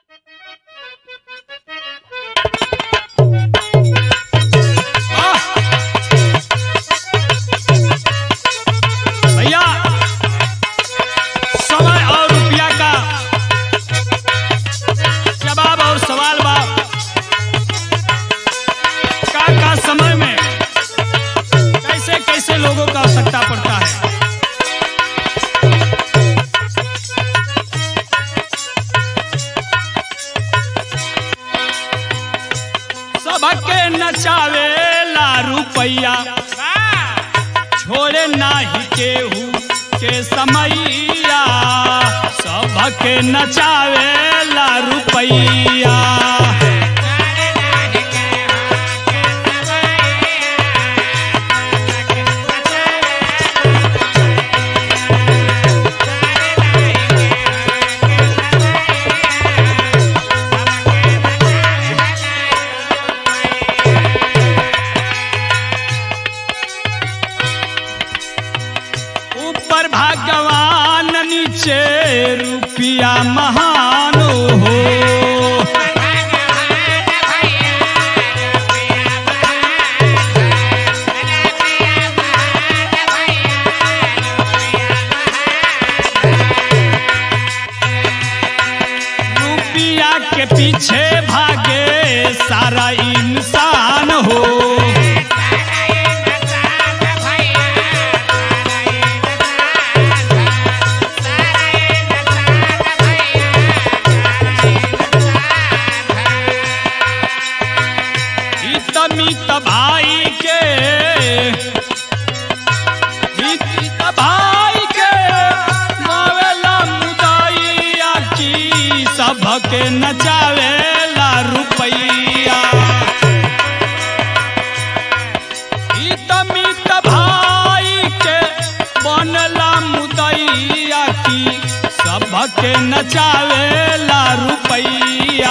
भैया समय और रुपया का जवाब और सवाल बा का का समय में कैसे कैसे लोगों का आवश्यकता पड़ता है सबके नचावे ला रुपैया छोड़े नाही केहू के समैया सबके नचावे ला रुपैया ऊपर भगवान नीचे रुपया महान हो रुपया के पीछे भागे सारा इंसान हो हित मित भाई के हित हित भाई के मावेला मुदाइया की सबके नचावेला रुपैया हित मित भाई के बनला मुदैया की सबके नचावेला रुपैया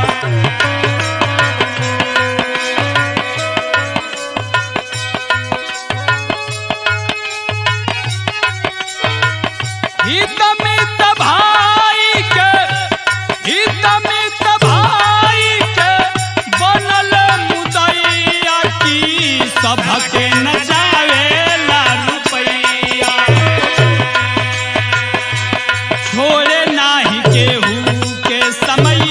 हित मित भाई के हित मित भाई के बनल मुदैया की सबके नचावेला रुपैया छोड़े नाही केहू के समय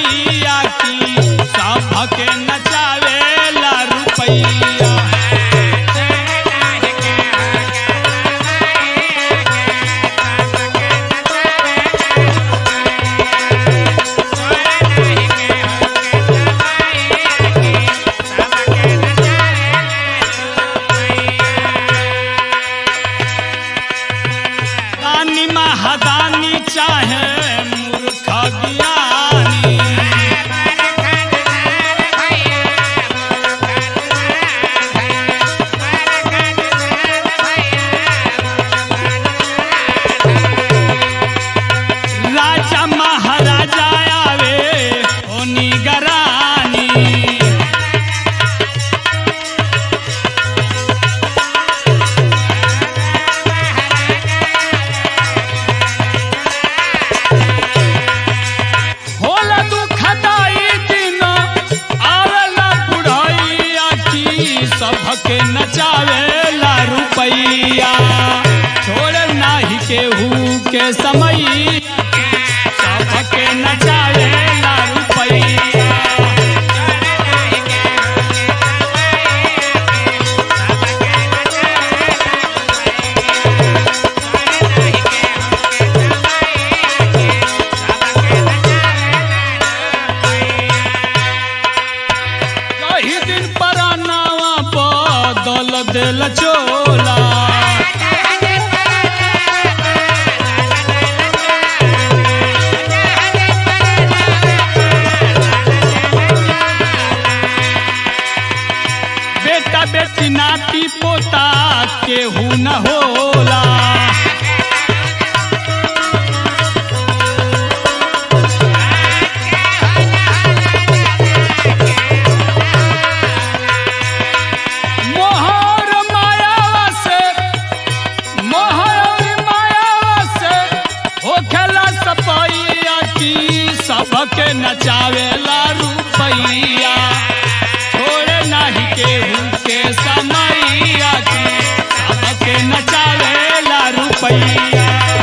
सबके नचावेला रुपैया छोड़े नाही केहू के समैया की सबके नचावेला रुपैया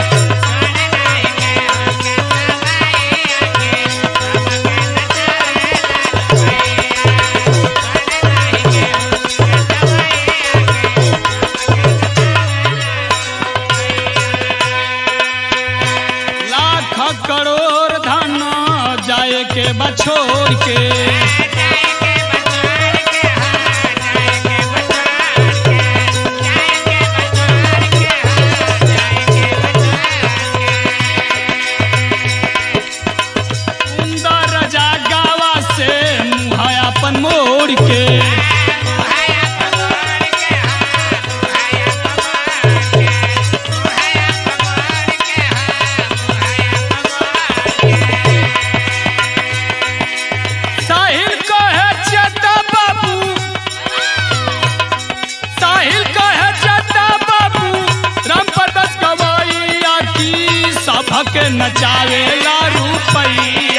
लाख करोड़ धन जाए के बछोड़ के सुंदर जागावा से मुँह अपन मोड़ के साहिल कहे चटा बाबू साहिल कहे चटा बाबू राम प्रकाश गवैया की सभक नचावेला रुपैया